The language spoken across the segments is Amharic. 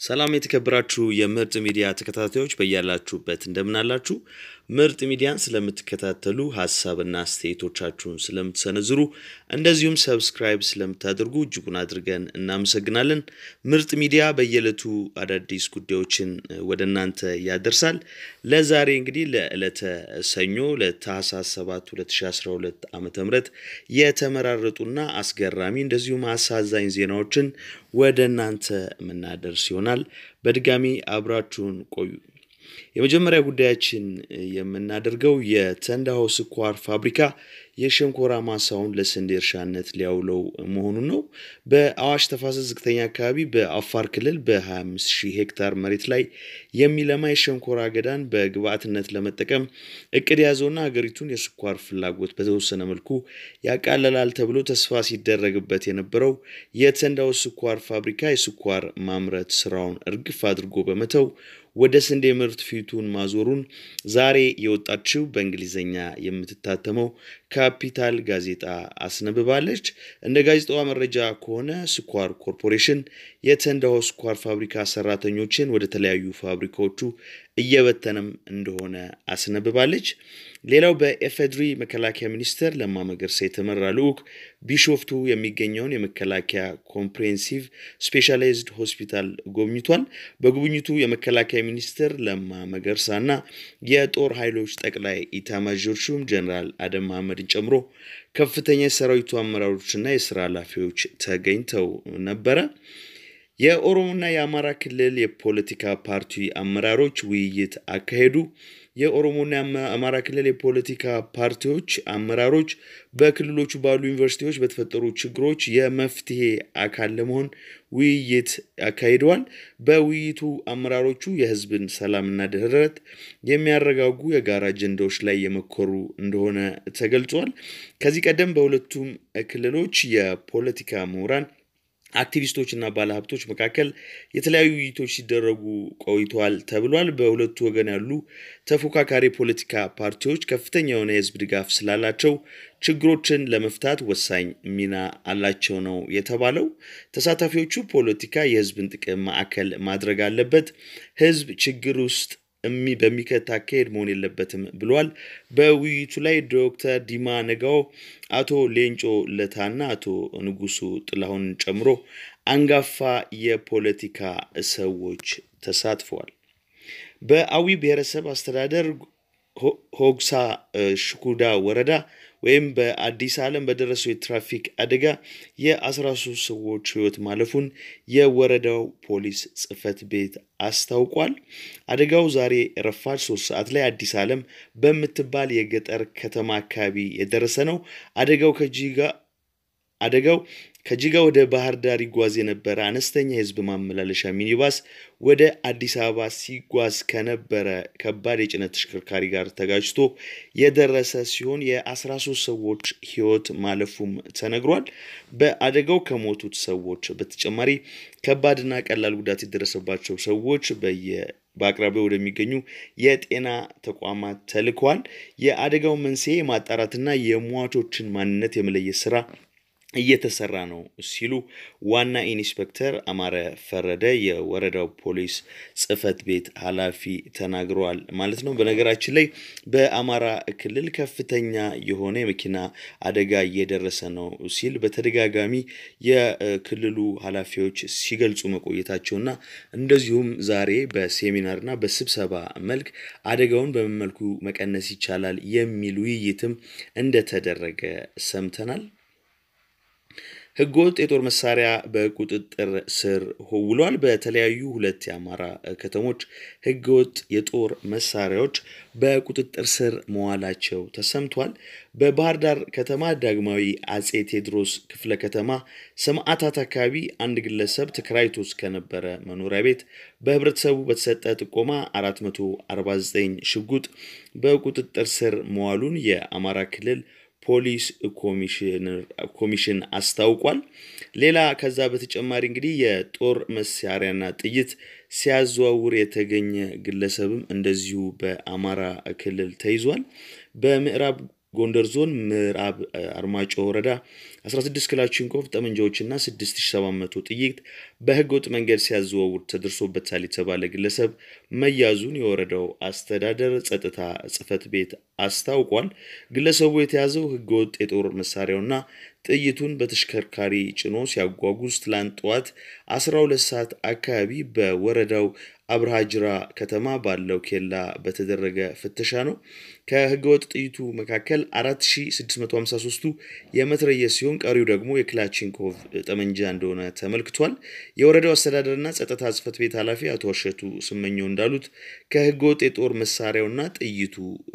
ሰላም የተከበራችሁ የምርጥ ሚዲያ ተከታታዮች በያላችሁበት እንደምናላችሁ። ምርጥ ሚዲያን ስለምትከታተሉ ሀሳብና አስተያየቶቻችሁን ስለምትሰነዝሩ እንደዚሁም ሰብስክራይብ ስለምታደርጉ እጅጉን አድርገን እናመሰግናለን። ምርጥ ሚዲያ በየዕለቱ አዳዲስ ጉዳዮችን ወደ እናንተ ያደርሳል። ለዛሬ እንግዲህ ለዕለተ ሰኞ ለታህሳስ 7 2012 ዓ ም የተመራረጡና አስገራሚ እንደዚሁም አሳዛኝ ዜናዎችን ወደ እናንተ የምናደርስ ይሆናል። በድጋሚ አብራችሁን ቆዩ። የመጀመሪያ ጉዳያችን የምናደርገው የተንዳሆ ስኳር ፋብሪካ የሸንኮራ ማሳውን ለስንዴ እርሻነት ሊያውለው መሆኑን ነው። በአዋሽ ተፋሰስ ዝቅተኛ አካባቢ በአፋር ክልል በ25 ሺህ ሄክታር መሬት ላይ የሚለማ የሸንኮራ አገዳን በግብዓትነት ለመጠቀም እቅድ የያዘውና ሀገሪቱን የስኳር ፍላጎት በተወሰነ መልኩ ያቃለላል ተብሎ ተስፋ ሲደረግበት የነበረው የተንዳሆ ስኳር ፋብሪካ የስኳር ማምረት ስራውን እርግፍ አድርጎ በመተው ወደ ስንዴ ምርት ፊቱን ማዞሩን ዛሬ የወጣችው በእንግሊዝኛ የምትታተመው ካፒታል ጋዜጣ አስነብባለች። እንደ ጋዜጣዋ መረጃ ከሆነ ስኳር ኮርፖሬሽን የተንዳሆ ስኳር ፋብሪካ ሰራተኞችን ወደ ተለያዩ ፋብሪካዎቹ እየበተነም እንደሆነ አስነብባለች። ሌላው በኤፌድሪ መከላከያ ሚኒስቴር ለማ መገርሳ የተመራ ልዑክ ቢሾፍቱ የሚገኘውን የመከላከያ ኮምፕሬሄንሲቭ ስፔሻላይዝድ ሆስፒታል ጎብኝቷል። በጉብኝቱ የመከላከያ ሚኒስትር ለማ መገርሳና የጦር ኃይሎች ጠቅላይ ኢታማዦር ሹም ጀኔራል አደም መሐመድን ጨምሮ ከፍተኛ የሰራዊቱ አመራሮችና የስራ ኃላፊዎች ተገኝተው ነበረ። የኦሮሞና የአማራ ክልል የፖለቲካ ፓርቲ አመራሮች ውይይት አካሄዱ። የኦሮሞና የአማራ ክልል የፖለቲካ ፓርቲዎች አመራሮች በክልሎቹ ባሉ ዩኒቨርሲቲዎች በተፈጠሩ ችግሮች የመፍትሄ አካል ለመሆን ውይይት አካሂደዋል። በውይይቱ አመራሮቹ የሕዝብን ሰላምና ደህንነት የሚያረጋጉ የጋራ አጀንዳዎች ላይ የመኮሩ እንደሆነ ተገልጿል። ከዚህ ቀደም በሁለቱም ክልሎች የፖለቲካ ምሁራን አክቲቪስቶች እና ባለሀብቶች መካከል የተለያዩ ውይይቶች ሲደረጉ ቆይተዋል ተብሏል። በሁለቱ ወገን ያሉ ተፎካካሪ ፖለቲካ ፓርቲዎች ከፍተኛ የሆነ የህዝብ ድጋፍ ስላላቸው ችግሮችን ለመፍታት ወሳኝ ሚና አላቸው ነው የተባለው። ተሳታፊዎቹ ፖለቲካ የህዝብን ጥቅም ማዕከል ማድረግ አለበት፣ ህዝብ ችግር ውስጥ በሚከት አካሄድ መሆን የለበትም ብለዋል። በውይይቱ ላይ ዶክተር ዲማ ነጋው፣ አቶ ሌንጮ ለታና አቶ ንጉሱ ጥላሁንን ጨምሮ አንጋፋ የፖለቲካ ሰዎች ተሳትፈዋል። በአዊ ብሔረሰብ አስተዳደር ሆግሳ ሽኩዳ ወረዳ ወይም በአዲስ ዓለም በደረሰው የትራፊክ አደጋ የ13 ሰዎች ህይወት ማለፉን የወረዳው ፖሊስ ጽሕፈት ቤት አስታውቋል። አደጋው ዛሬ ረፋድ ሶስት ሰዓት ላይ አዲስ ዓለም በምትባል የገጠር ከተማ አካባቢ የደረሰ ነው። አደጋው ከጂጋ አደጋው ከጂጋ ወደ ባህር ዳር ይጓዝ የነበረ አነስተኛ የህዝብ ማመላለሻ ሚኒባስ ወደ አዲስ አበባ ሲጓዝ ከነበረ ከባድ የጭነት ተሽከርካሪ ጋር ተጋጭቶ የደረሰ ሲሆን የ13 ሰዎች ህይወት ማለፉም ተነግሯል። በአደጋው ከሞቱት ሰዎች በተጨማሪ ከባድና ቀላል ጉዳት የደረሰባቸው ሰዎች በየ በአቅራቢያው ወደሚገኙ የጤና ተቋማት ተልከዋል። የአደጋው መንስኤ ማጣራትና የሟቾችን ማንነት የመለየት ስራ እየተሰራ ነው ሲሉ ዋና ኢንስፔክተር አማረ ፈረደ የወረዳው ፖሊስ ጽሕፈት ቤት ኃላፊ ተናግረዋል ማለት ነው። በነገራችን ላይ በአማራ ክልል ከፍተኛ የሆነ የመኪና አደጋ እየደረሰ ነው ሲል በተደጋጋሚ የክልሉ ኃላፊዎች ሲገልጹ መቆየታቸውና እንደዚሁም ዛሬ በሴሚናርና በስብሰባ መልክ አደጋውን በምን መልኩ መቀነስ ይቻላል የሚል ውይይትም እንደተደረገ ሰምተናል። ህገወጥ የጦር መሳሪያ በቁጥጥር ስር ውሏል። በተለያዩ ሁለት የአማራ ከተሞች ህገወጥ የጦር መሳሪያዎች በቁጥጥር ስር መዋላቸው ተሰምቷል። በባህር ዳር ከተማ ዳግማዊ አጼ ቴዎድሮስ ክፍለ ከተማ ሰማዕታት አካባቢ አንድ ግለሰብ ተከራይቶት ከነበረ መኖሪያ ቤት በህብረተሰቡ በተሰጠ ጥቆማ 449 ሽጉጥ በቁጥጥር ስር መዋሉን የአማራ ክልል ፖሊስ ኮሚሽን አስታውቋል። ሌላ ከዛ በተጨማሪ እንግዲህ የጦር መሳሪያና ጥይት ሲያዘዋውር የተገኘ ግለሰብም እንደዚሁ በአማራ ክልል ተይዟል። በምዕራብ ጎንደር ዞን ምዕራብ አርማጮ ወረዳ 16 ክላሽንኮቭ ጠመንጃዎችና 6700 ጥይት በህገ ወጥ መንገድ ሲያዘዋውር ተደርሶበታል የተባለ ግለሰብ መያዙን የወረዳው አስተዳደር ጸጥታ ጽሕፈት ቤት አስታውቋል። ግለሰቡ የተያዘው ህገ ወጥ የጦር መሳሪያውና ጥይቱን በተሽከርካሪ ጭኖ ሲያጓጉዝ ትላንት ጠዋት 12 ሰዓት አካባቢ በወረዳው አብርሃጅራ ከተማ ባለው ኬላ በተደረገ ፍተሻ ነው። ከህገወጥ ጥይቱ መካከል 4653ቱ የመትረየስ ሲሆን ቀሪው ደግሞ የክላችንኮቭ ጠመንጃ እንደሆነ ተመልክቷል። የወረዳው አስተዳደርና ጸጥታ ጽሕፈት ቤት ኃላፊ አቶ አሸቱ ስመኘው እንዳሉት ከህገወጥ የጦር መሳሪያውና ጥይቱ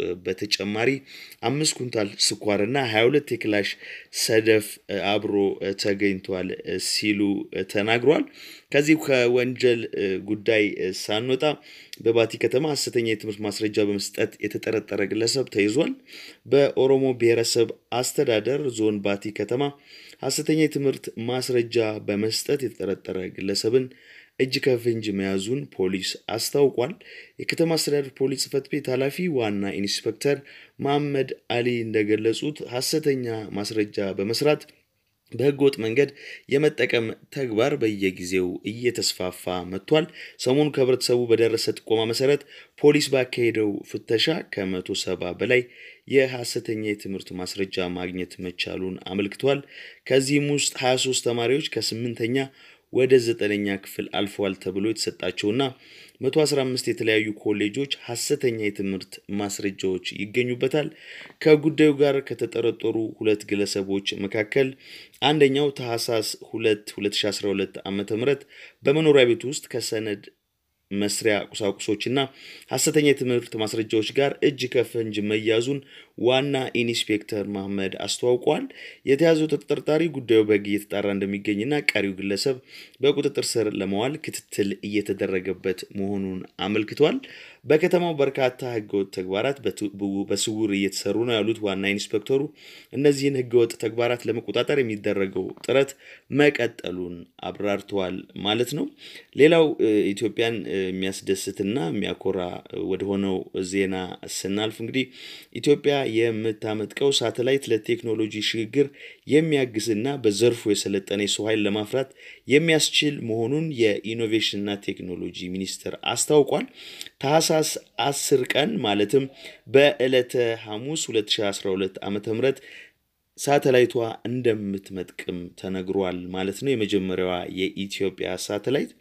በተጨማሪ አምስት ኩንታል ስኳርና 22 የክላሽ ሰደፍ አብሮ ተገኝቷል ሲሉ ተናግሯል። ከዚህ ከወንጀል ጉዳይ ሳንወጣ በባቲ ከተማ ሐሰተኛ የትምህርት ማስረጃ በመስጠት የተጠረጠረ ግለሰብ ተይዟል። በኦሮሞ ብሔረሰብ አስተዳደር ዞን ባቲ ከተማ ሐሰተኛ የትምህርት ማስረጃ በመስጠት የተጠረጠረ ግለሰብን እጅ ከፍንጅ መያዙን ፖሊስ አስታውቋል። የከተማ አስተዳደር ፖሊስ ጽሕፈት ቤት ኃላፊ ዋና ኢንስፔክተር መሐመድ አሊ እንደገለጹት ሐሰተኛ ማስረጃ በመስራት በህገ ወጥ መንገድ የመጠቀም ተግባር በየጊዜው እየተስፋፋ መጥቷል። ሰሞኑ ከህብረተሰቡ በደረሰ ጥቆማ መሰረት ፖሊስ ባካሄደው ፍተሻ ከመቶ ሰባ በላይ የሐሰተኛ የትምህርት ማስረጃ ማግኘት መቻሉን አመልክቷል። ከዚህም ውስጥ 23 ተማሪዎች ከስምንተኛ ወደ ዘጠነኛ ክፍል አልፈዋል ተብሎ የተሰጣቸውና 115 የተለያዩ ኮሌጆች ሐሰተኛ የትምህርት ማስረጃዎች ይገኙበታል። ከጉዳዩ ጋር ከተጠረጠሩ ሁለት ግለሰቦች መካከል አንደኛው ታህሳስ 2 2012 ዓ ም በመኖሪያ ቤት ውስጥ ከሰነድ መስሪያ ቁሳቁሶችና ሐሰተኛ የትምህርት ማስረጃዎች ጋር እጅ ከፍንጅ መያዙን ዋና ኢንስፔክተር መሐመድ አስተዋውቋል። የተያዘው ተጠርጣሪ ጉዳዩ በሕግ እየተጣራ እንደሚገኝና ቀሪው ግለሰብ በቁጥጥር ስር ለመዋል ክትትል እየተደረገበት መሆኑን አመልክቷል። በከተማው በርካታ ህገወጥ ተግባራት በስውር እየተሰሩ ነው ያሉት ዋና ኢንስፔክተሩ እነዚህን ህገወጥ ተግባራት ለመቆጣጠር የሚደረገው ጥረት መቀጠሉን አብራርተዋል ማለት ነው። ሌላው ኢትዮጵያን የሚያስደስትና የሚያኮራ ወደሆነው ዜና ስናልፍ እንግዲህ ኢትዮጵያ የምታመጥቀው ሳተላይት ለቴክኖሎጂ ሽግግር የሚያግዝና በዘርፉ የሰለጠነ የሰው ኃይል ለማፍራት የሚያስችል መሆኑን የኢኖቬሽንና ቴክኖሎጂ ሚኒስቴር አስታውቋል። ታህሳስ 10 ቀን ማለትም በዕለተ ሐሙስ 2012 ዓ ም ሳተላይቷ እንደምትመጥቅም ተነግሯል ማለት ነው። የመጀመሪያዋ የኢትዮጵያ ሳተላይት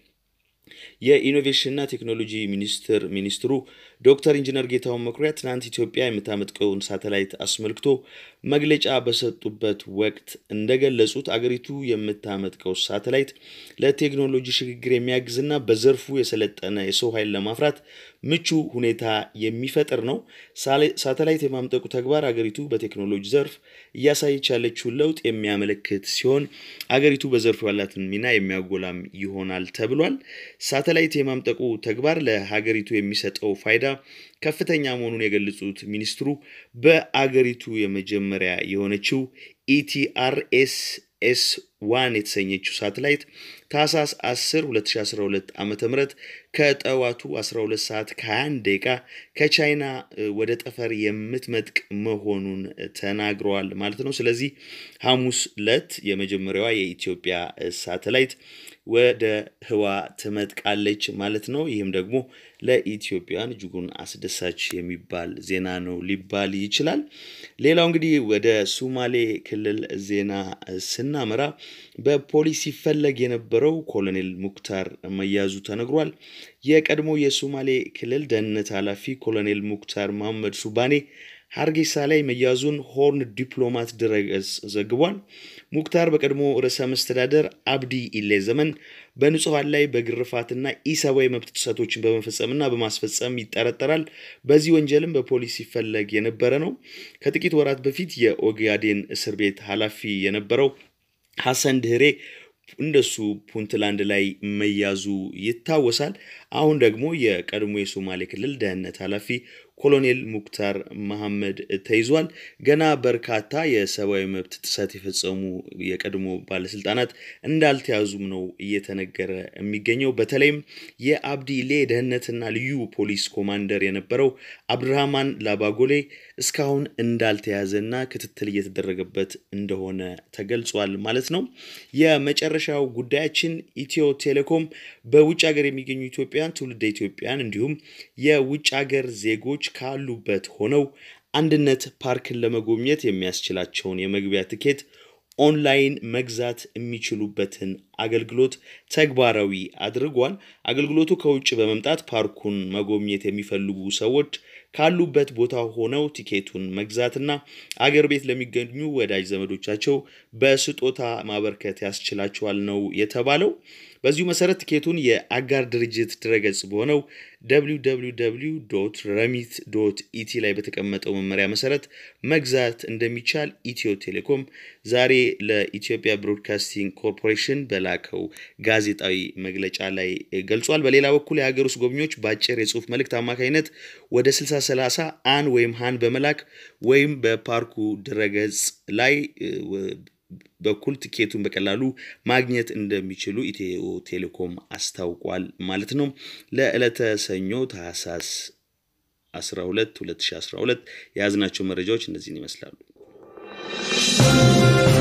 የኢኖቬሽንና ቴክኖሎጂ ሚኒስትር ሚኒስትሩ ዶክተር ኢንጂነር ጌታሁን መኩሪያ ትናንት ኢትዮጵያ የምታመጥቀውን ሳተላይት አስመልክቶ መግለጫ በሰጡበት ወቅት እንደገለጹት አገሪቱ የምታመጥቀው ሳተላይት ለቴክኖሎጂ ሽግግር የሚያግዝና በዘርፉ የሰለጠነ የሰው ኃይል ለማፍራት ምቹ ሁኔታ የሚፈጥር ነው። ሳተላይት የማምጠቁ ተግባር አገሪቱ በቴክኖሎጂ ዘርፍ እያሳየች ያለችውን ለውጥ የሚያመለክት ሲሆን አገሪቱ በዘርፉ ያላትን ሚና የሚያጎላም ይሆናል ተብሏል። ሳተላይት የማምጠቁ ተግባር ለሀገሪቱ የሚሰጠው ፋይዳ ከፍተኛ መሆኑን የገለጹት ሚኒስትሩ በአገሪቱ የመጀመሪያ የሆነችው ኢቲአርኤስ ኤስ ዋን የተሰኘችው ሳተላይት ታህሳስ 10 2012 ዓ ም ከጠዋቱ 12 ሰዓት ከ21 ደቂቃ ከቻይና ወደ ጠፈር የምትመጥቅ መሆኑን ተናግረዋል ማለት ነው። ስለዚህ ሐሙስ ዕለት የመጀመሪያዋ የኢትዮጵያ ሳተላይት ወደ ህዋ ትመጥቃለች ማለት ነው። ይህም ደግሞ ለኢትዮጵያውያን እጅጉን አስደሳች የሚባል ዜና ነው ሊባል ይችላል። ሌላው እንግዲህ ወደ ሱማሌ ክልል ዜና ስናመራ በፖሊስ ሲፈለግ የነበረው ኮሎኔል ሙክታር መያዙ ተነግሯል። የቀድሞ የሱማሌ ክልል ደህንነት ኃላፊ ኮሎኔል ሙክታር መሐመድ ሱባኔ ሀርጌሳ ላይ መያዙን ሆርን ዲፕሎማት ድረገጽ ዘግቧል። ሙክታር በቀድሞ ርዕሰ መስተዳደር አብዲ ኢሌ ዘመን በንጹሐን ላይ በግርፋትና ኢሰብአዊ መብት ጥሰቶችን በመፈጸምና በማስፈጸም ይጠረጠራል። በዚህ ወንጀልም በፖሊስ ሲፈለግ የነበረ ነው። ከጥቂት ወራት በፊት የኦጋዴን እስር ቤት ኃላፊ የነበረው ሐሰን ድህሬ እንደሱ ፑንትላንድ ላይ መያዙ ይታወሳል። አሁን ደግሞ የቀድሞ የሶማሌ ክልል ደህንነት ኃላፊ ኮሎኔል ሙክታር መሐመድ ተይዟል። ገና በርካታ የሰብአዊ መብት ጥሰት የፈጸሙ የቀድሞ ባለስልጣናት እንዳልተያዙም ነው እየተነገረ የሚገኘው። በተለይም የአብዲሌ ደህንነትና ልዩ ፖሊስ ኮማንደር የነበረው አብድራህማን ላባጎሌ እስካሁን እንዳልተያዘና ክትትል እየተደረገበት እንደሆነ ተገልጿል ማለት ነው። የመጨረሻው ጉዳያችን ኢትዮ ቴሌኮም በውጭ ሀገር የሚገኙ ኢትዮጵያን ትውልደ ኢትዮጵያን እንዲሁም የውጭ ሀገር ዜጎች ካሉበት ሆነው አንድነት ፓርክን ለመጎብኘት የሚያስችላቸውን የመግቢያ ትኬት ኦንላይን መግዛት የሚችሉበትን አገልግሎት ተግባራዊ አድርጓል። አገልግሎቱ ከውጭ በመምጣት ፓርኩን መጎብኘት የሚፈልጉ ሰዎች ካሉበት ቦታ ሆነው ቲኬቱን መግዛትና አገር ቤት ለሚገኙ ወዳጅ ዘመዶቻቸው በስጦታ ማበርከት ያስችላቸዋል ነው የተባለው። በዚሁ መሰረት ቲኬቱን የአጋር ድርጅት ድረገጽ በሆነው www ረሚት ዶት ኢቲ ላይ በተቀመጠው መመሪያ መሰረት መግዛት እንደሚቻል ኢትዮ ቴሌኮም ዛሬ ለኢትዮጵያ ብሮድካስቲንግ ኮርፖሬሽን በላከው ጋዜጣዊ መግለጫ ላይ ገልጿል። በሌላ በኩል የሀገር ውስጥ ጎብኚዎች በአጭር የጽሁፍ መልእክት አማካኝነት ወደ 6030 አን ወይም ሃን በመላክ ወይም በፓርኩ ድረገጽ ላይ በኩል ትኬቱን በቀላሉ ማግኘት እንደሚችሉ ኢትዮ ቴሌኮም አስታውቋል ማለት ነው። ለዕለተ ሰኞ ታህሳስ 12 2012 የያዝናቸው መረጃዎች እነዚህን ይመስላሉ።